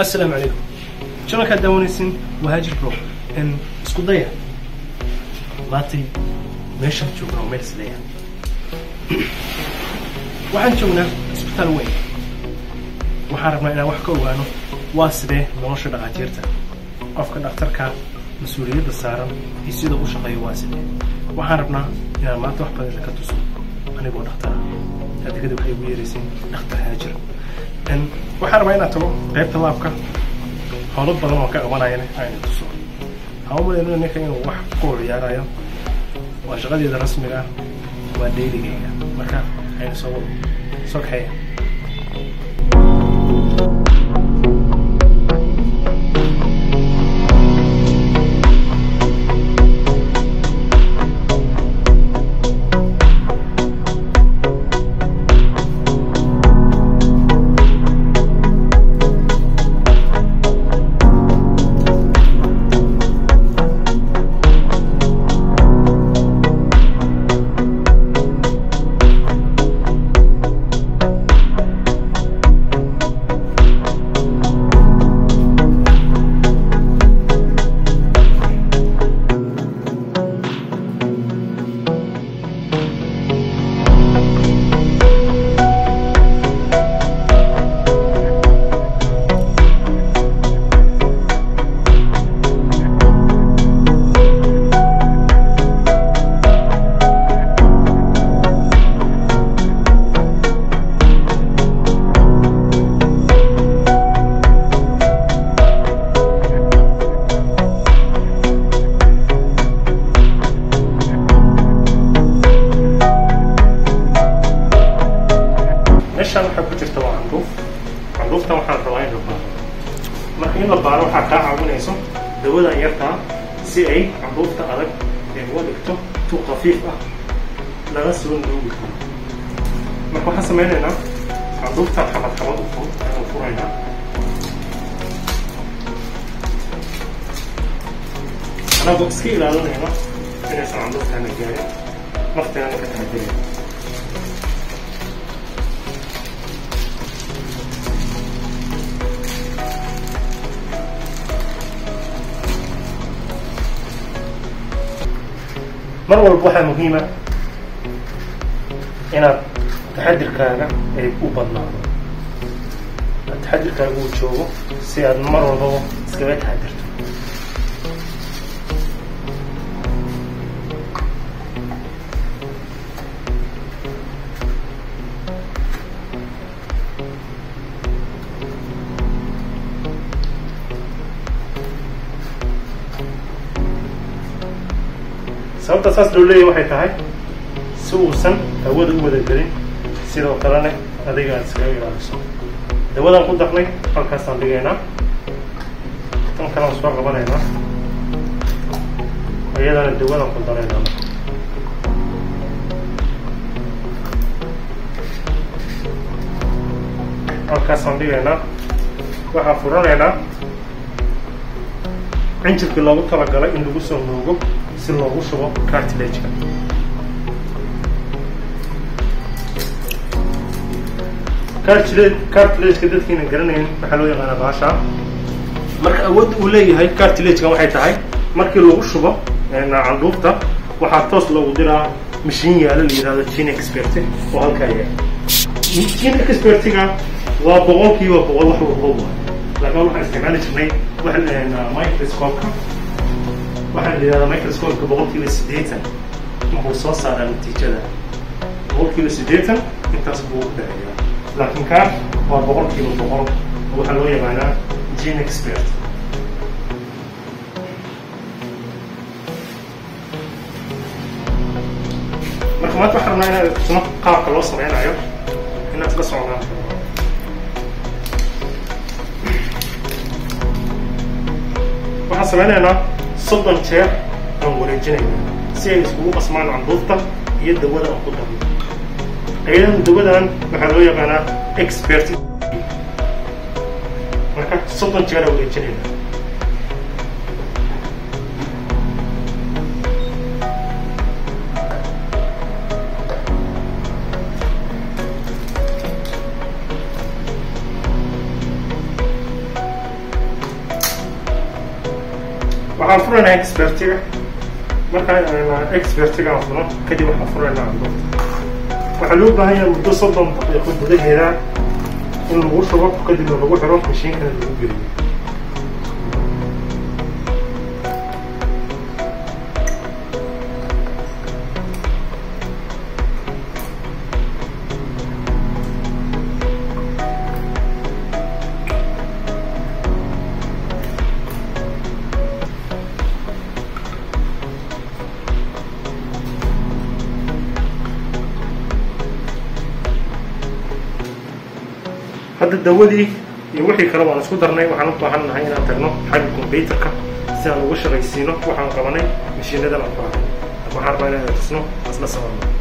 assalaamu calaykum janalkaad daawanaysin waa haajir bro n isku daya maantay meeshaan joognaa meel isleeya waxaan joognaa isbitaal weyn waxaan rabnaa inaan wax ka ogaano waa sidee nolosha dhakhaatiirta qofka dhakhtarka mas-uuliyadda saaran iyo sida u shaqeeyo waa sidee waxaan rabnaa inaan maanta wax badan ka tuso anigoo dhakhtara adigada waxay ugu yeerayseen dhakhtar haajir waxaan rabaa inaad tago qaybta laabka howlo badan oo ka qabanayana ayna tuso hawmadeena ninka inuu wax ku ciyaarayo waa shaqadeeda rasmiga ah waa dheyligeyga marka ayna soo soo kaxeeya meeshaan waxaa ku jirta waa candhuuf candhuuftan waxaan rabaa in la baaro marka in la baaro waxaa kaa caawinayso dawadan yartaa si ay candhuufta adag ee uga dhigto tu khafiif ah laga soo nuugi karo marka waxaan samaynaynaa candhuuftan xabad xabad u fur ayaan furaynaa anagoo iska ilaalinayno inaysan candhuuftaana gaarin nafteena ka taxadirayna mar walba waxaa muhiima inaad taxadirkaaga ay u badnaado taxadirkaaga uu joogo si aad mar walbaba iskaga taxadirto sababta saas loo leeyahy waxay tahay si uusan hawada u wada gelin sidoo kalena adiga aad iskaga ilaaliso dawadaan ku darnay halkaasaan dhigaynaa tan kalaan soo qabanaynaa iyadana dawadaan ku daraynaa halkaasaan dhigaynaa waxaan furanaynaa cinjirkii loogu talagalay in lagu soo nuugo si loogu shubo cartilageka cartilageka dadkiina garanayn waxaa loo yaqaanaa baasha marka awoodda uu leeyahay cartilagekan waxay tahay markii lagu shubo candhuufta waxaa toos loogu diraa mashiin yaalo la yihahdo gene expert oo halkaa yaal gene expertiga waa boqolkiiba boqol wax walbo laakiin waxaan isticmaali jirnay microscopeka waxaa la yidhahdaa microscopeka boqolkiiba siddeetan wuxuu soo saaraa natiijada boqolkiiba siddeetan intaas buu u dhaceeyaa laakiin kaa waa boqolkiiba boqol waxaa loo yaqaanaa gene expert marka maanta waxaan rabnaa inaad tusno qaabka loo sameynayo inaad la socdaan waxaan sameynaynaa soddon jeer aan wareejinayna si ay iskugu qasmaan candhuufta iyo dawada aan ku darno ayadan dawadan waxaa loo yaqaanaa expert marka soddon jeer aan wareejinayna waxaan furaynaa expertiga markaan expertiga aan furo kadib waxaan furaynaa candhuufta waxaa loo baahan yahay muddo soddon daqiiqo gudaheeda in lagu shubo kadibna lagu xiro mashiinkana lagu geliyo hadda dawadii iyo wixii kale waan isku darnay waxaan u baahan nahay inaan tagno xagga combyuterka si aan ugu shaqaysiino waxaan qabanay mashiinadan aan baahnay waxaan rabaa inaan tusno asla sababno